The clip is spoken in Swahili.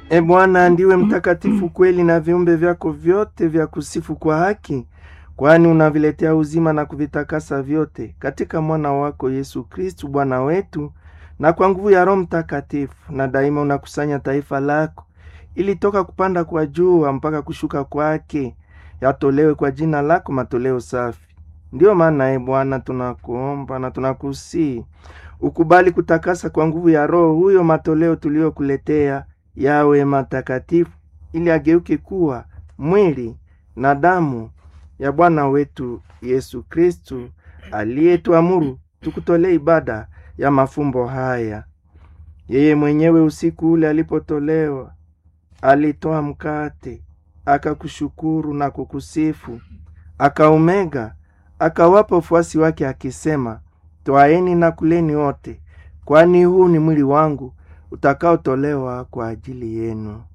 E Bwana, ndiwe mtakatifu kweli, na viumbe vyako vyote vya kusifu kwa haki, kwani unaviletea uzima na kuvitakasa vyote katika mwana wako Yesu Kristu Bwana wetu, na kwa nguvu ya Roho Mtakatifu, na daima unakusanya taifa lako ili toka kupanda kwa jua mpaka kushuka kwake yatolewe kwa jina lako matoleo safi. Ndiyo maana e Bwana, tunakuomba na tunakusii ukubali kutakasa kwa nguvu ya Roho huyo matoleo tuliyokuletea yawe matakatifu, ili ageuke kuwa mwili na damu ya Bwana wetu Yesu Kristu, aliyetuamuru tukutolee ibada ya mafumbo haya. Yeye mwenyewe usiku ule alipotolewa, alitoa mkate, akakushukuru na kukusifu, akaumega, akawapa wafuasi wake akisema, Twaeni na kuleni wote, kwani huu ni mwili wangu utakaotolewa kwa ajili yenu.